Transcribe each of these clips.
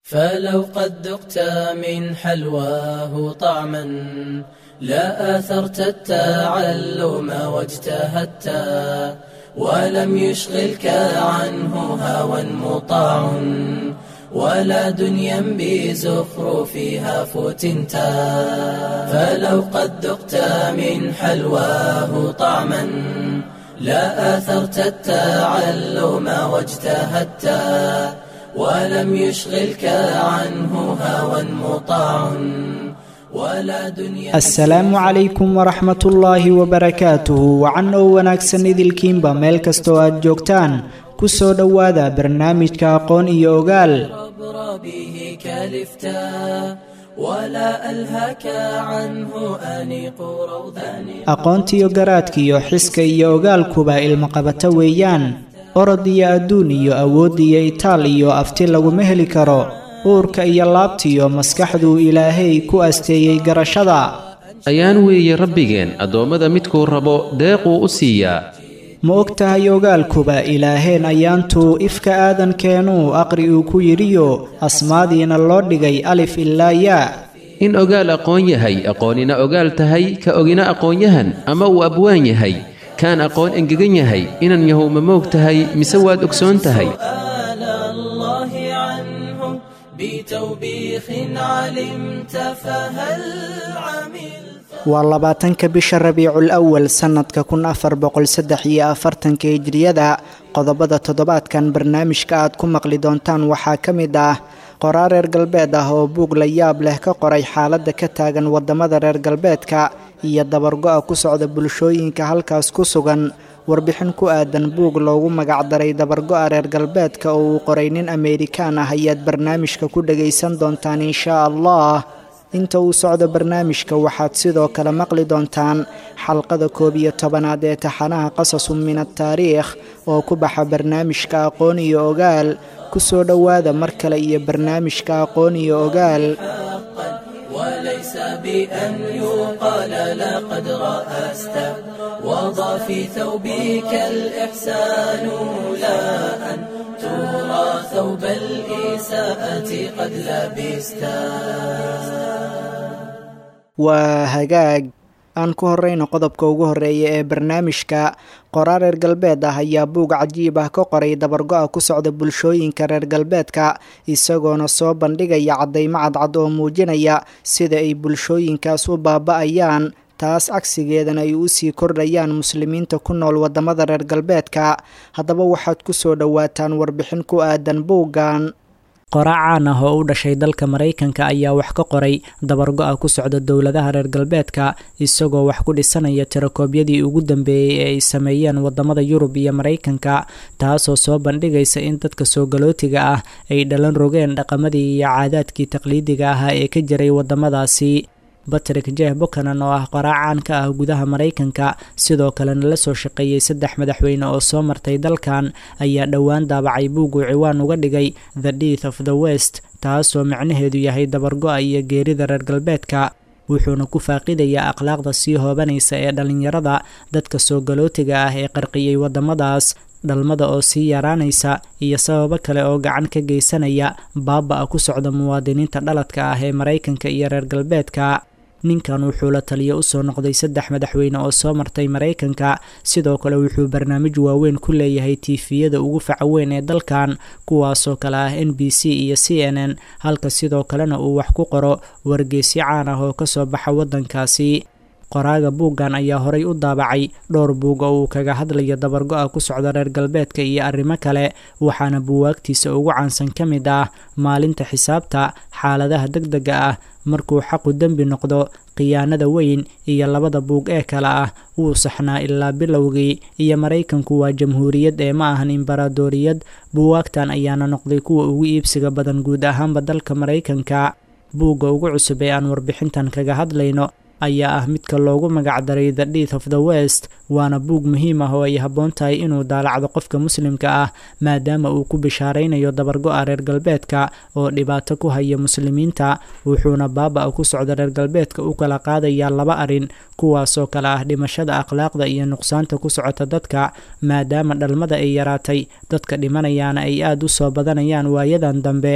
فلو قد ذقت من حلواه طعما لا آثرت التعلم واجتهدت ولم يشغلك عنه هوى مطاع ولا دنيا بزخرفها فتنت فلو قد ذقت من حلواه طعما لا آثرت التعلم واجتهدت ولم يشغلك عنه هوى مطاع ولا دنيا asalaamu calaykum waraxmat ullaahi wabarakaatuhu wacan oo wanaagsan idilkiinba meel kastoo aad joogtaan ku soo dhowaada barnaamijka aqoon iyo ogaal عبر به كالفتا ولا ألهك عنه أنيق روضان aqoontiyo garaadkiyo xiska iyo ogaalkuba ilmaqabato weeyaan orod iyo adduun iyo awood iyo itaal iyo afti laguma heli karo uurka iyo laabtiyo maskaxduu ilaahay ku asteeyey garashada ayaan weeye rabbigeen addoommada midkuu rabo deequu u siiyaa ma og tahay ogaalkuba ilaaheen ayaantuu ifka aadankeenuu aqri uu ku yidhiyo asmaadiina loo dhigay alif ilaa yaa in ogaal aqoon yahay aqoonina ogaal tahay ka ogina aqoonyahan ama uu abwaan yahay kaan aqoon engegan yahay inan yahow ma moog tahay mise waad ogsoon tahay سؤال الله عنه بتوبيخ علمت فهل عملت waa labaatanka bisha rabiicul awal sannadka kun afar boqol saddex iyo afartanka hijriyada qodobada toddobaadkan barnaamijka aad ku maqli doontaan waxaa ka mid ah qoraa reer galbeed ah oo buug la yaab leh ka qoray xaaladda ka taagan waddamada reer galbeedka iyo dabargo-a ku socda bulshooyinka halkaas ku sugan warbixin ku aadan buug loogu magacdaray dabargo-a reer galbeedka oo uu qoray nin ameerikaan ah ayaad barnaamijka ku dhagaysan doontaan inshaa allah inta uu socdo barnaamijka waxaad sidoo kale maqli doontaan xalqada koob iyo tobanaad ee taxanaha qasasun min ataariikh oo ku baxa barnaamijka aqoon iyo ogaal ku soo dhowaada mar kale iyo barnaamijka aqoon iyo ogaal حقا وليس بأن يقال لقد رأست وضع في ثوبك الإحسان لا أن ترى ثوب الإساءة قد لبستا waa hagaag aan ku horeyno qodobka ugu horeeya ee barnaamijka qoraa reer galbeed ah ayaa buug cajiib ah ka qoray dabargo-a ku socda bulshooyinka reer galbeedka isagoona soo bandhigaya caddaymo cadcad oo muujinaya sida ay bulshooyinkaas u baaba-ayaan taas cagsigeedana ay usii kordhayaan muslimiinta ku nool waddamada reer galbeedka haddaba waxaad ku soo dhowaataan warbixin ku aadan buuggan qoraa caan ah oo u dhashay dalka maraykanka ayaa wax ka qoray dabargo-a ku socda dowladaha reer galbeedka isagoo wax ku dhisanaya tirakoobyadii ugu dambeeyey ee ay sameeyeen wadamada yurub iyo maraykanka taasoo soo bandhigaysa in dadka soo galootiga ah ay dhalan rogeen dhaqamadii iyo caadaadkii taqliidiga ahaa ee ka jiray wadamadaasi batrick jeff bukanan oo ah qoraa caan ka ah gudaha maraykanka sidoo kalena la soo shaqeeyey saddex madaxweyne oo soo martay dalkan ayaa dhowaan daabacay buuguu ciwaan uga dhigay the death of the west taasoo micnaheedu yahay dabargo-a iyo geerida reer galbeedka wuxuuna ku faaqidayaa akhlaaqda sii hoobanaysa ee dhallinyarada dadka soo galootiga ah ee qarqiyey waddamadaas dhalmada oo sii yaraanaysa iyo sababo kale oo gacan ka geysanaya baaba-a ku socda muwaadiniinta dhaladka ah ee maraykanka iyo reer galbeedka ninkan wuxuu la taliyo usoo noqday saddex madaxweyne oo soo martay maraykanka sidoo kale wuxuu barnaamij waaweyn ku leeyahay tiifiyada ugu faca weyn ee dalkan kuwaasoo kale ah n b c iyo c n n halka sidoo kalena uu wax ku qoro wargeysyo caan ah oo kasoo baxa waddankaasi qoraaga buuggan ayaa horay u daabacay dhowr buug oo uu kaga hadlayo dabargo-a ku socda reer galbeedka iyo arrimo kale waxaana buwaagtiisa ugu caansan ka mid ah maalinta xisaabta xaaladaha degdega ah markuu xaqu dembi noqdo khiyaanada weyn iyo labada buug ee kale ah wuu saxnaa ilaa bilowgii iyo maraykanku waa jamhuuriyad ee ma ahan imbaradooriyad buwaagtan ayaana noqday kuwa ugu iibsiga badan guud ahaanba dalka maraykanka buugga ugu cusub ee aan warbixintan kaga hadlayno ayaa ah midka loogu magacdaray the death of the west waana buug muhiim ah oo ay habboon tahay inuu daalacdo qofka muslimka ah maadaama uu ku bishaaraynayo dabargo-a reer galbeedka oo dhibaato ku haya muslimiinta wuxuuna baaba-a ku socda reer galbeedka u kala qaadayaa laba arrin kuwaasoo kale ah dhimashada akhlaaqda iyo nuqsaanta ku socota dadka maadaama dhalmada ay yaraatay dadka dhimanayaana ay aada u soo badanayaan waayadan dambe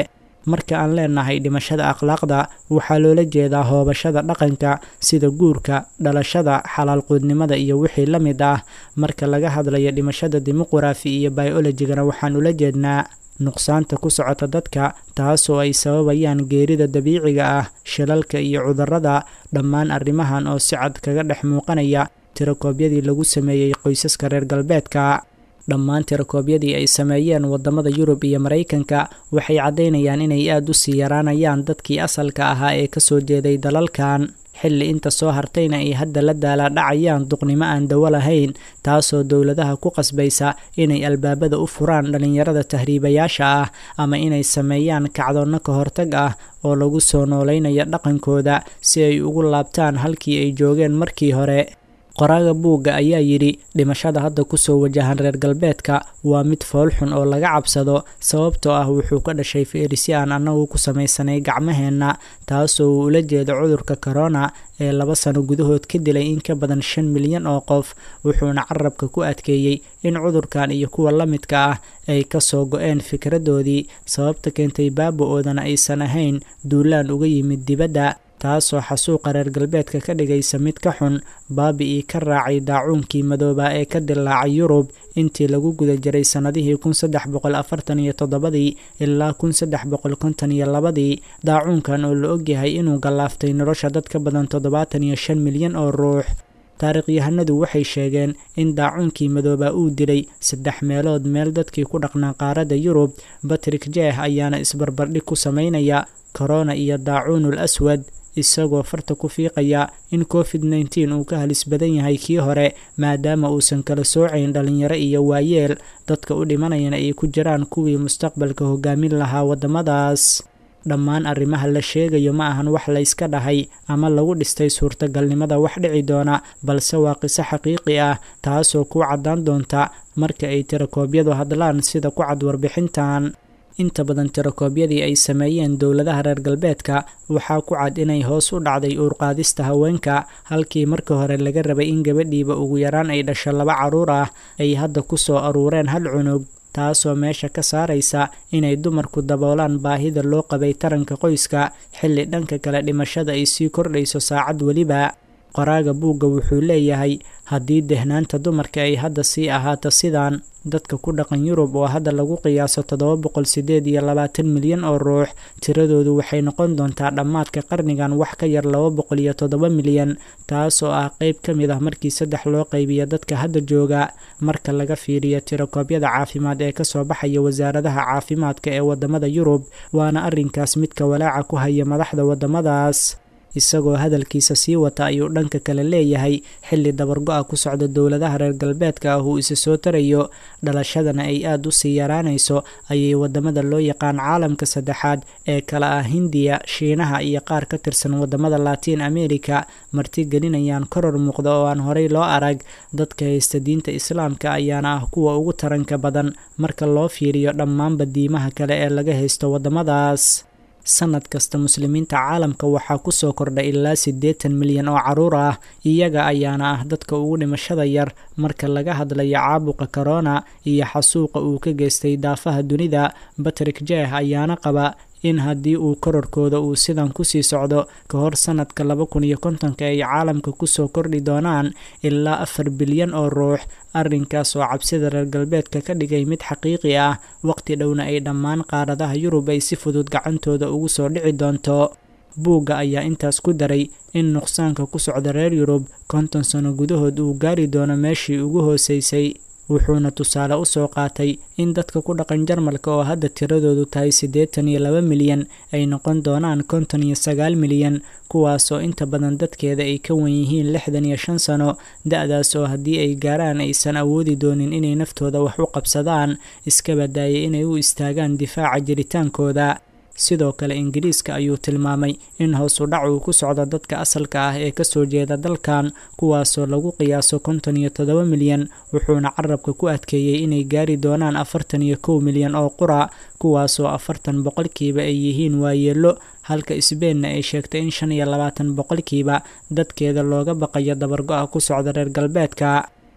marka aan leenahay dhimashada akhlaaqda waxaa loola jeedaa hoobashada dhaqanka sida guurka dhalashada xalaalquudnimada iyo wixii la mid ah marka laga hadlayo dhimashada dimuqrafi iyo biolojigana waxaan ula jeednaa nuqsaanta ku socota dadka taasoo ay sababayaan geerida dabiiciga ah shilalka iyo cudurrada dhammaan arrimahan oo si cad kaga dhex muuqanaya tirakoobyadii lagu sameeyey qoysaska reer galbeedka dhammaan tirakoobyadii ay sameeyeen wadamada yurub iyo maraykanka waxay caddaynayaan inay aada u sii yaraanayaan dadkii asalka ahaa ee kasoo jeeday dalalkan xilli inta soo hartayna ay hadda la daalaadhacayaan duqnimo aan dawo lahayn taasoo dowladaha ku qasbaysa inay albaabada u furaan dhallinyarada tahriibayaasha ah ama inay sameeyaan kacdoonno ka hortag ah oo lagu soo noolaynayo dhaqankooda si ay ugu laabtaan halkii ay joogeen markii hore qoraaga buugga ayaa yidhi dhimashada hadda kusoo wajahan reer galbeedka waa mid foolxun oo laga cabsado sababtoo ah wuxuu ka dhashay feerisi aan annagu ku samaysanay gacmaheenna taasoo uu ula jeedo cudurka korona ee laba sano gudahood ka dilay in ka badan shan milyan oo qof wuxuuna carabka ku adkeeyey in cudurkan iyo kuwa la midka ah ay kasoo go-een fikradoodii sababta keentay baaba-oodana aysan ahayn duulaan uga yimid dibadda taasoo xasuuqa reer galbeedka ka dhigaysa mid ka xun baabi-ii ka raacay daacuunkii madoobaa ee ka dilaacay yurub intii lagu guda jiray sannadihii kun saddex boqol afartan iyo toddobadii ilaa kun saddex boqol konton iyo labadii daacuunkan oo la ogyahay inuu gallaaftay nolosha dad ka badan toddobaatan iyo shan milyan oo ruux taarikhyahanadu waxay sheegeen in daacuunkii madoobaa uu dilay saddex meelood meel dadkii ku dhaqnaa qaaradda yurub batrik jeeh ayaana isbarbardhig ku samaynaya korona iyo daacuunul aswad isagoo farta ku fiiqaya in covid nneteen uu ka halis badan yahay kii hore maadaama uusan kala soocayn dhalinyaro iyo waayeel dadka u dhimanayana ay ku jiraan kuwii mustaqbalka hogaamin lahaa waddamadaas dhammaan arrimaha la sheegayo ma ahan wax layska dhahay ama lagu dhistay suurtagalnimada wax dhici doona balse waa qiso xaqiiqi ah taasoo ku caddaan doonta marka ay tirakoobyadu hadlaan sida ku cad warbixintan inta badan tirakoobyadii ay sameeyeen dowladaha reer galbeedka waxaa ku cad inay hoos u dhacday uurqaadista haweenka halkii marka hore laga rabay in gabadhiiba ugu yaraan ay dhasho laba carruur ah ay hadda ku soo aruureen hal cunug taasoo meesha ka saaraysa inay dumarku daboolaan baahida loo qabay taranka qoyska xilli dhanka kale dhimashada ay sii kordhayso saacad weliba qoraaga buugga wuxuu leeyahay haddii dehnaanta dumarka ay hadda sii ahaato sidaan dadka ku dhaqan yurub oo hadda lagu qiyaaso toddoba boqol sideed iyo labaatan milyan oo ruux tiradoodu waxay noqon doontaa dhammaadka qarnigan wax ka yar laba boqol iyo toddoba milyan taasoo ah qeyb ka mid ah markii saddex loo qaybiyo dadka hadda jooga marka laga fiiriyo tirakoobyada caafimaad ee kasoo baxaya wasaaradaha caafimaadka ee wadamada yurub waana arrinkaas midka walaaca ku haya madaxda wadamadaas isagoo hadalkiisa sii wata ayuu dhanka kale leeyahay xilli dabargo-a ku socda dowladaha reer galbeedka ah uu isa soo tarayo dhalashadana ay aada u sii yaraanayso ayay wadamada loo yaqaan caalamka saddexaad ee kale ah hindiya shiinaha iyo qaar ka tirsan wadamada latiin america martigelinayaan koror muuqda oo aan horey loo arag dadka haysta diinta islaamka ayaana ah kuwa ugu taranka badan marka loo fiiriyo dhammaanba diimaha kale ee laga haysto wadamadaas sanad kasta muslimiinta caalamka waxaa kusoo kordha ilaa siddeetan milyan oo caruur ah iyaga ayaana ah dadka ugu dhimashada yar marka laga hadlayo caabuqa korona iyo xasuuqa uu ka geystay daafaha dunida batrik jeeh ayaana qaba in haddii uu kororkooda uu sidan kusii socdo ka hor sanadka laba kun iyo kontonka ay caalamka kusoo kordhi doonaan ilaa afar bilyan oo ruux arrinkaas oo cabsida reer galbeedka ka dhigay mid xaqiiqi ah waqti dhowna ay dhammaan qaaradaha yurub ay si fudud gacantooda ugu soo dhici doonto buugga ayaa intaas ku daray in nuqsaanka ku socda reer yurub konton sano gudahood uu gaari doono meeshii ugu hooseysay wuxuuna tusaale u soo qaatay in dadka ku dhaqan jarmalka oo hadda tiradoodu tahay siddeetan iyo laba milyan ay noqon doonaan konton iyo sagaal milyan kuwaasoo inta badan dadkeeda ay ka wan yihiin lixdan iyo shan sano da-daas oo haddii ay gaaraan aysan awoodi doonin inay naftooda wax u qabsadaan iska badaayay inay u istaagaan difaaca jiritaankooda sidoo kale ingiriiska ayuu tilmaamay in hoos u dhac uu ku socdo dadka asalka ah ee kasoo jeeda dalkan kuwaasoo lagu qiyaaso konton iyo toddoba milyan wuxuuna carabka ku adkeeyey inay gaari doonaan afartan iyo kow milyan oo qura kuwaasoo afartan boqolkiiba ay yihiin waayeelo halka sbeinna ay sheegtay in shan iyo labaatan boqolkiiba dadkeeda looga baqayo dabargo-a ku socda reer galbeedka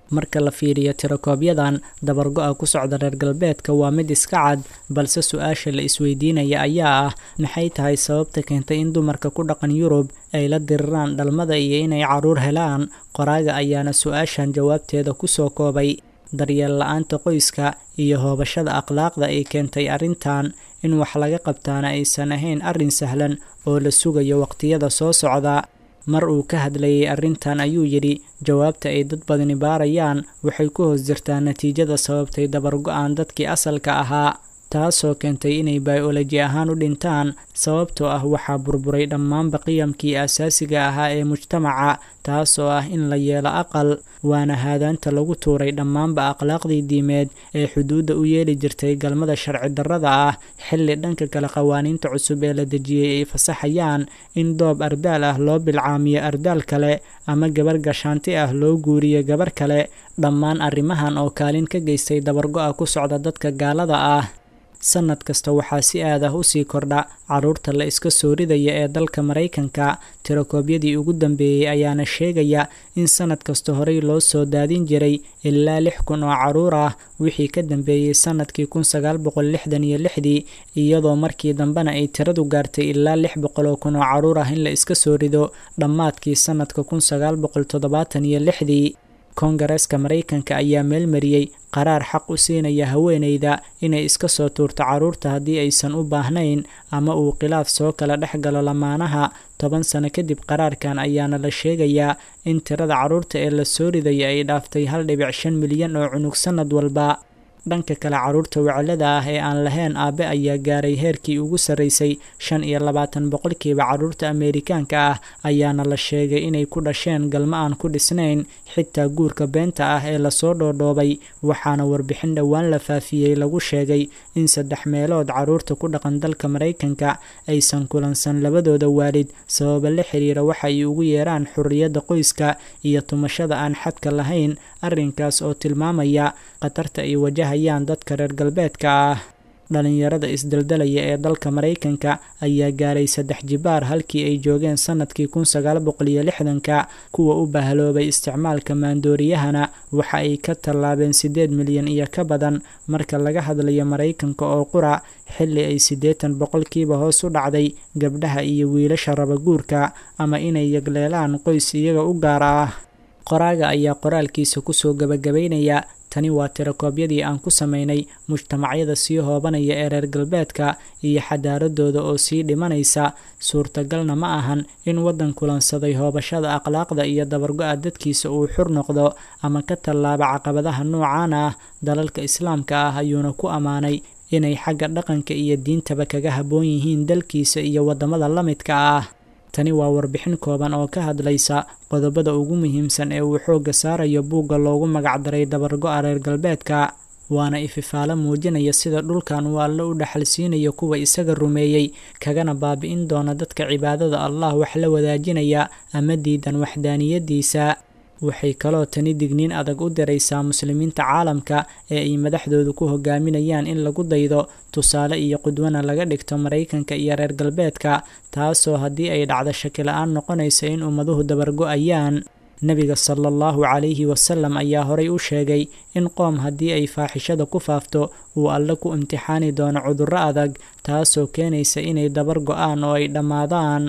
marka la fiiriyo tirakoobyadan dabargo-a ku socda reer galbeedka waa mid iska cad balse su-aasha la isweydiinaya ayaa ah maxay tahay sababta keentay in dumarka ku dhaqan yurub ay la diriraan dhalmada iyo inay caruur helaan qoraaga ayaana su-aashan jawaabteeda kusoo koobay daryeel la-aanta qoyska iyo hoobashada akhlaaqda ay keentay arrintan in wax laga qabtaana aysan ahayn arrin sahlan oo la sugayo waqtiyada soo socda mar uu ka hadlayay arrintan ayuu yidhi jawaabta ay dad badani baarayaan waxay ku hoos jirtaa natiijada sababtay dabargo-aan dadkii asalka ahaa taasoo keentay inay bioloji ahaan u dhintaan sababtoo ah waxaa burburay dhammaanba qiyamkii asaasiga ahaa ee mujtamaca taasoo ah in la yeelo aqal waana haadaanta lagu tuuray dhammaanba akhlaaqdii diimeed ee xuduudda u yeeli jirtay galmada sharci darrada ah xilli dhanka kale qawaaniinta cusub ee la dejiyey ay fasaxayaan in doob ardaal ah loo bilcaamiyo ardaal kale ama gabar gashaanti ah loo guuriyo gabar kale dhammaan arrimahan oo kaalin ka geystay dabargo-a ku socda dadka gaalada ah sanad kasta waxaa si aad ah usii kordha caruurta la iska soo ridaya ee dalka maraykanka tirakoobyadii ugu dambeeyey ayaana sheegaya in sanad kasta horey loo soo daadin jiray ilaa lix kun oo caruur ah wixii ka dambeeyey sanadkii kun sagaal boqol lixdan iyo lixdii iyadoo markii dambena ay tiradu gaartay ilaa lix boqol oo kun oo caruur ah in la iska soo rido dhammaadkii sanadka kun sagaal boqol toddobaatan iyo lixdii koongareeska maraykanka ayaa meelmariyey qaraar xaq u siinaya haweeneyda inay iska soo tuurto caruurta haddii aysan u baahnayn ama uu khilaaf soo kala dhex galo lamaanaha toban sano kadib qaraarkan ayaana la sheegayaa in tirada caruurta ee la soo ridaya ay dhaaftay hal dhibic shan milyan oo cunug sanad walba dhanka kale caruurta weclada ah ee aan lahayn aabe ayaa gaaray heerkii ugu sarreysay shan iyo labaatan boqolkiiba caruurta ameerikaanka ah ayaana la sheegay inay ku dhasheen galmo aan ku dhisnayn xitaa guurka beenta ah ee lasoo dhoodhoobay waxaana warbixin dhowaan la faafiyey lagu sheegay in saddex meelood caruurta ku dhaqan dalka maraykanka aysan kulansan labadooda waalid sababa la xiriira waxa ay ugu yeeraan xurriyadda qoyska iyo tumashada aan xadka lahayn arrinkaas oo tilmaamaya khatarta ay wajahayaan dadka reer galbeedka ah dhalinyarada isdaldalaya ee dalka maraykanka ayaa gaaray saddex jibaar halkii ay joogeen sanadkii kun sagaal boqol iyo lixdanka kuwa u bahaloobay isticmaalka maandooriyahana waxa ay ka tallaabeen siddeed milyan iyo ka badan marka laga hadlayo maraykanka oo qura xilli ay siddeetan boqolkiiba hoos u dhacday gabdhaha iyo wiilasha rabaguurka ama inay yagleelaan qoys iyaga u gaar ah qoraaga ayaa qoraalkiisa kusoo gabagabaynaya tani waa tirakoobyadii aan ku samaynay mujtamacyada sii hoobanaya ee reer galbeedka iyo xadaaradooda oo sii dhimanaysa suurtagalna ma ahan in waddan kulansaday hoobashada akhlaaqda iyo dabargo-a dadkiisa uu xur noqdo ama ka tallaaba caqabadaha noocan ah dalalka islaamka ah ayuuna ku ammaanay inay xagga dhaqanka iyo diintaba kaga habboon yihiin dalkiisa iyo waddamada la midka ah tani waa warbixin kooban oo ka hadlaysa qodobada ugu muhiimsan ee uu xoogga saarayo buugga loogu magacdaray dabargo-a reer galbeedka waana ififaalo muujinaya sida dhulkan uu alle u dhaxalsiinayo kuwa isaga rumeeyey kagana baabi'in doona dadka cibaadada allah wax la wadaajinaya ama diidan waxdaaniyadiisa waxay kaloo tani digniin adag u diraysaa muslimiinta caalamka ee ay madaxdoodu ku hogaaminayaan in lagu daydo tusaale iyo qudwana laga dhigto maraykanka iyo reer galbeedka taasoo haddii ay dhacdo shakila-aan noqonaysa in ummaduhu dabargo-ayaan nebiga sala allahu calayhi wasalam ayaa horay u sheegay in qoom haddii ay faaxishada ku faafto uu alle ku imtixaani doono cudurro adag taasoo keenaysa inay dabar go-aan oo ay dhammaadaan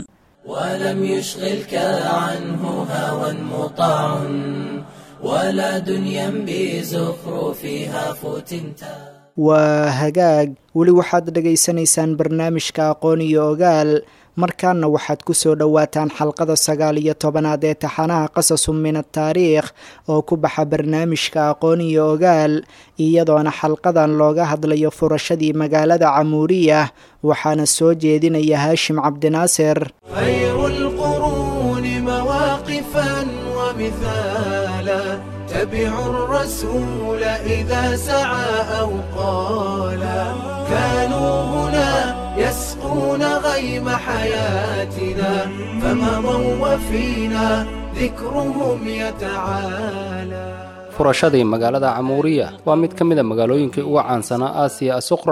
ولم يشغلك عنه هوى مطاع ولا دنيا بزخرفها فتنتا waa hagaag weli waxaad dhagaysanaysaan barnaamijka aqoon iyo ogaal markaana waxaad ku soo dhowaataan xalqada sagaal iyo tobanaad ee taxanaha qasasu min ataariikh oo ku baxa barnaamijka aqoon iyo ogaal iyadoona xalqadan looga hadlayo furashadii magaalada camuuriya waxaana soo jeedinaya haashim cabdinaasir خير القرون مواقفا ومثالا تبعوا الرسول إذا سعى أو قالا كانوا هنا يسقون غيم حياتنا فمضوا وفينا ذكرهم يتعالى furashadii magaalada camuuriya waa mid ka mid a magaalooyinkii ugu caansanaa aasiya asuqra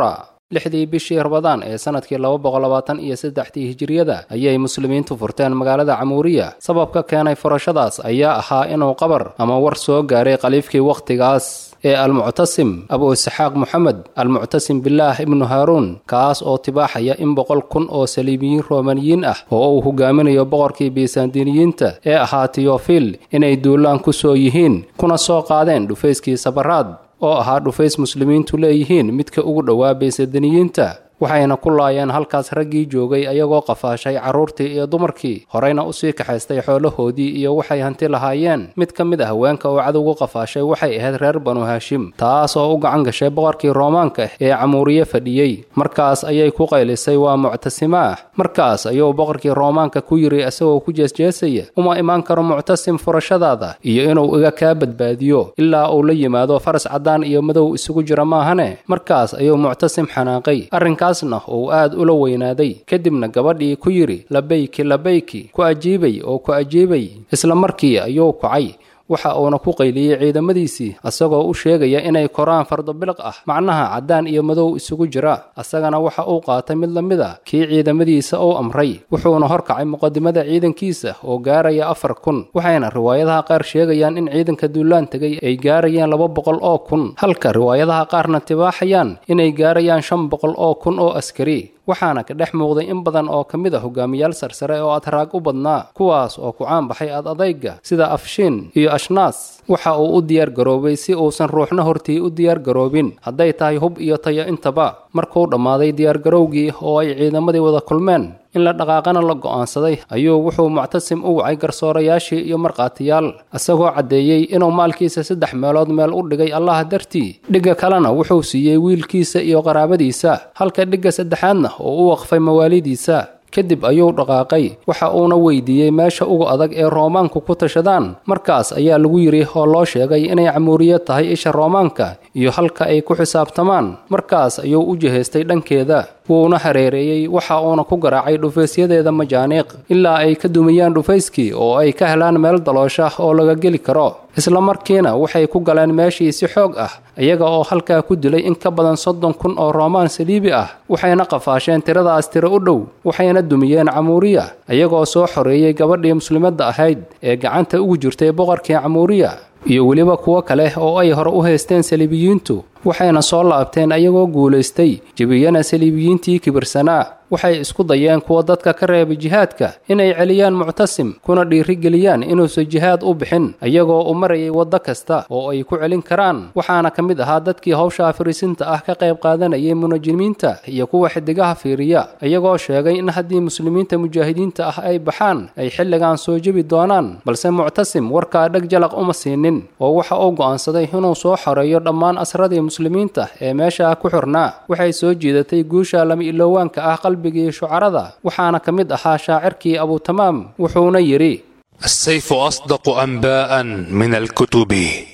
lixdii bishii rabadaan ee sanadkii laba boqol labaatan iyo saddexdii hijiriyada ayay muslimiintu furteen magaalada camuuriya sababka keenay furashadaas ayaa ahaa inuu qabar ama war soo gaaray khaliifkii wakhtigaas ee almuctasim abu isxaaq moxamed almuctasim bilaah ibnu haaruun kaas oo tibaaxaya in boqol kun oo saliibiyiin roomaniyiin ah oo uu hogaaminayo boqorkii bisandiiniyiinta ee ahaa tiyofil inay duulaan ku soo yihiin kuna soo qaadeen dhufayskii sabaraad oo ahaa dhufays muslimiintu leeyihiin midka ugu dhowaa baysadiniyiinta waxayna ku laayeen halkaas raggii joogay ayagoo qafaashay carruurtii iyo dumarkii horeyna usii kaxaystay xoolahoodii iyo waxay hanti lahaayeen mid ka mid ah haweenka oo cadowgu qafaashay waxay ahayd reer banu haashim taas oo u gacan gashay boqorkii roomaanka ee camuuriye fadhiyey markaas ayay ku qaylisay waa muctasimaah markaas ayuu boqorkii roomaanka ku yidhi isagoo ku jeesjeesaya uma imaan karo muctasim furashadaada iyo inuu iga kaa badbaadiyo ilaa uu la yimaado faras caddaan iyo madow isugu jira maahane markaas ayuu muctasim xanaaqay arrinkaasna uu aad ula weynaaday kadibna gabadhii ku yidhi labayki labayki ku ajiibay oo ku ajiibay isla markii ayuu kacay waxa uuna ku qayliyey ciidamadiisii asagoo u sheegaya inay koraan fardobiliq ah macnaha caddaan iyo madow isugu jira asagana waxa uu qaatay mid la mid a kii ciidamadiisa uu amray wuxuuna horkacay muqadimada ciidankiisa oo gaaraya afar kun waxayna riwaayadaha qaar sheegayaan in ciidanka duulaan tegay ay gaarayaan laba boqol oo kun halka riwaayadaha qaarna tibaaxayaan inay gaarayaan shan boqol oo kun oo askari waxaana ka dhex muuqday in badan oo ka mid a hogaamiyaal sarsare oo atraag u badnaa kuwaas oo ku caan baxay ad adayga sida afshiin iyo ashnaas waxa uu u diyaar garoobay si uusan ruuxna hortii u diyaar garoobin hadday tahay hub iyo tayo intaba markuu dhammaaday diyaargarowgii oo ay ciidamadii wada kulmeen in la dhaqaaqana la go'aansaday ayuu wuxuu muctasim u wacay garsoorayaashii iyo markhaatiyaal isagoo caddeeyey inuu maalkiisa saddex meelood meel u dhigay allah dartii dhigga kalena wuxuu siiyey wiilkiisa iyo qaraabadiisa halka dhigga saddexaadna oo u waqfay mawaalidiisa kadib ayuu dhaqaaqay waxa uuna weydiiyey meesha ugu adag ee roomaanku ku tashadaan markaas ayaa lagu yidhi oo loo sheegay inay camuuriye tahay isha roomaanka iyo halka ay ku xisaabtamaan markaas ayuu u jihaystay dhankeeda wuuna hareereeyey waxa uuna ku garaacay dhufaysyadeeda majaaniiq ilaa ay ka dumiyaan dhufayskii oo ay ka helaan meel daloosha oo laga geli karo isla markiina waxay ku galeen meeshii si xoog ah iyaga oo halkaa ku dilay in ka badan soddon kun oo roomaan saliibi ah waxayna qafaasheen tiradaas tiro u dhow waxayna dumiyeen camuuriya iyagoo soo xoreeyey gabadhii muslimadda ahayd ee gacanta ugu jirtay boqorkii camuuriya iyo weliba kuwo kale oo ay hore u haysteen saliibiyiintu waxayna soo laabteen ayagoo guulaystay jebiyana saliibiyiintii kibirsanaa waxay isku dayeen kuwa dadka ka reebay jihaadka inay celiyaan muctasim kuna dhiirigeliyaan inuusan jihaad u bixin iyagoo u marayay waddo kasta oo ay ku celin karaan waxaana ka mid ahaa dadkii hawsha fariisinta ah ka qayb qaadanayay munajimiinta iyo kuwa xidigaha fiiriya iyagoo sheegay in haddii muslimiinta mujaahidiinta ah ay baxaan ay xilligan soo jebi doonaan balse muctasim warkaa dheg jalaq uma siinin oo waxa uu go'aansaday inuu soo xoreeyo dhammaan asradii muslimiinta ee meesha ku xirnaa waxay soo jiidatay guusha lama iloowaanka ah qalbigii shucarada waxaana ka mid ahaa shaacirkii abutamaam wuxuuna yidhi السيف أصدق أنباء من الكتب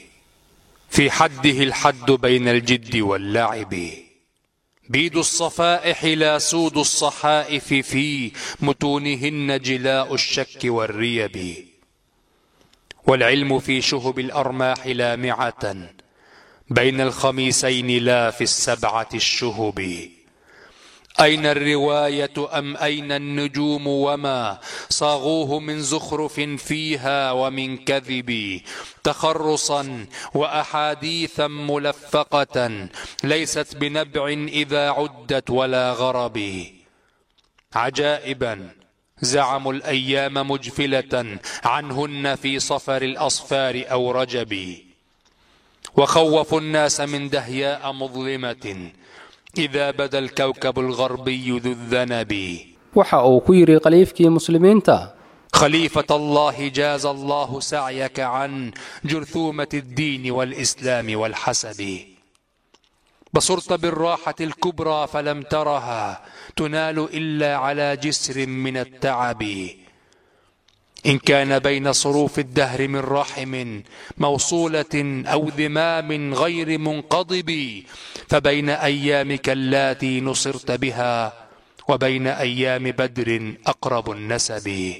في حده الحد بين الجد واللعب بيد الصفائح لا سود الصحائف في متونهن جلاء الشك والريب والعلم في شهب الأرماح لامعة بين الخميسين لا في السبعة الشهب أين الرواية أم أين النجوم وما صاغوه من زخرف فيها ومن كذب تخرصا وأحاديثا ملفقة ليست بنبع إذا عدت ولا غرب عجائبا زعموا الأيام مجفلة عنهن في صفر الأصفار أو رجب وخوفوا الناس من دهياء مظلمة إذا بدا الكوكب الغربي ذو الذنب waxa uu ku yidhi khaliifkii muslimiinta خليفة الله جاز الله سعيك عن جرثومة الدين والإسلام والحسب بصرت بالراحة الكبرى فلم ترها تنال إلا على جسر من التعب إن كان بين صروف الدهر من رحم موصولة أو ذمام غير منقضب فبين أيامك اللاتي نصرت بها وبين أيام بدر أقرب النسب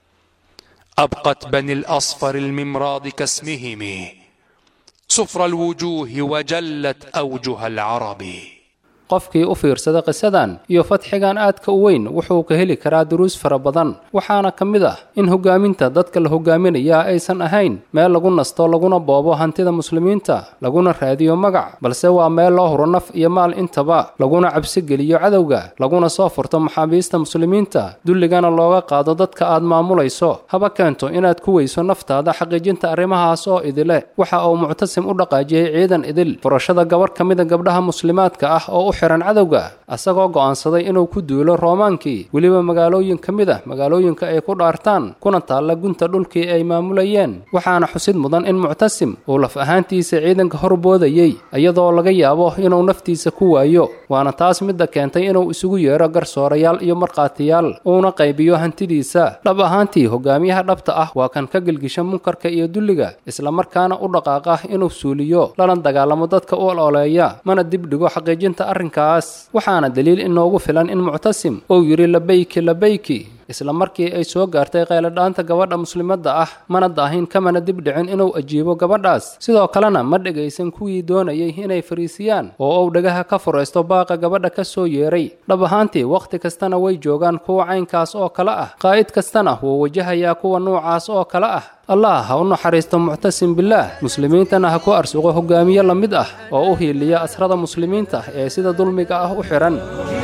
أبقت بني الأصفر الممراض كاسمهم صفر الوجوه وجلت أوجه العرب qofkii u fiirsada qisadan iyo fatxigan aadka u weyn wuxuu ka heli karaa duruus fara badan waxaana ka mid ah in hogaaminta dadka la hogaaminayaa aysan ahayn meel lagu nasto laguna boobo hantida muslimiinta laguna raadiyo magac balse waa meel loo huro naf iyo maal intaba laguna cabsi geliyo cadowga laguna soo furto maxaabiista muslimiinta dulligana looga qaado dadka aad maamulayso haba keento inaad ku weyso naftaada xaqiijinta arrimahaas oo idile waxa uu muctasim u dhaqaajiyey ciidan idil furashada gabarh ka mida gabdhaha muslimaadka ah oo u xihan cadowga asagoo go'aansaday inuu ku duulo roomaankii weliba magaalooyin ka mid ah magaalooyinka ay ku dhaartaan kuna taalla gunta dhulkii ay maamulayeen waxaana xusid mudan in muctasim uu laf ahaantiisa ciidanka horboodayey iyadoo laga yaabo inuu naftiisa ku waayo waana taas midda keentay inuu isugu yeero garsoorayaal iyo markhaatiyaal uuna qaybiyo hantidiisa dhab ahaantii hogaamiyaha dhabta ah waa kan ka gelgisha munkarka iyo dulliga islamarkaana u dhaqaaqa inuu suuliyo lana dagaalamo dadka u ololeeya mana dibdhigo xaqiijinta arrinkaas waxaana daliil inoogu filan in muctasim uu yidhi labayki labayki isla markii ay soo gaartay qayladhaanta gabadha muslimadda ah mana daahin kamana dibdhicin inuu ajiibo gabadhaas sidoo kalena ma dhegaysan kuwii doonayay inay fariisiyaan oo uu dhagaha ka furaysto baaqa gabadha ka soo yeeray dhab ahaantii wakhti kastana way joogaan kuwa caynkaas oo kale ah qaa'id kastana wuu wajahayaa kuwa nuucaas oo kale ah allah ha u naxariisto muctasim bilaah muslimiintana ha ku arsuqo hogaamiye la mid ah oo u hiiliya asrada muslimiinta ee sida dulmiga ah u xidhan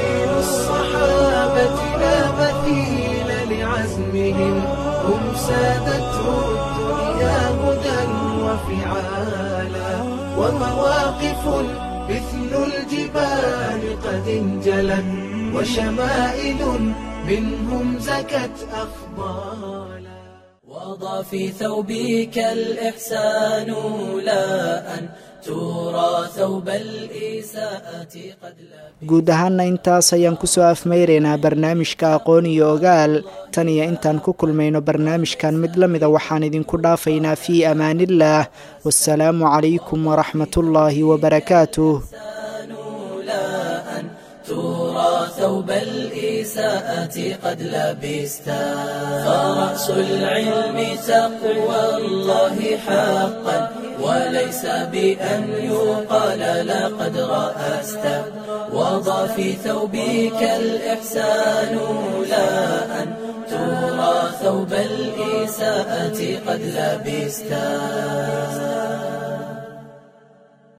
عزمهم هم سادته الدنيا هدى وفعالا ومواقف مثل الجبال قد انجلت وشمائل منهم زكت أخبالا وضع في ثوبك الإحسان لا أن ترى ثوب الإساءة قد لا guud ahaana intaas ayaan kusoo afmeyraynaa barnaamijka aqoon iyo ogaal tan iyo intaan ku kulmayno barnaamijkan mid la mida waxaan idinku dhaafaynaa fii amaaniillaah wasalaamu calaykum waraxmatullaahi wabarakaatuh ترى ثوب الإساءة قد لبستا فرأس العلم تقوى الله حقا وليس بأن يقال لقد رأست وضع في ثوبك الإحسان لا أن ترى ثوب الإساءة قد لبستا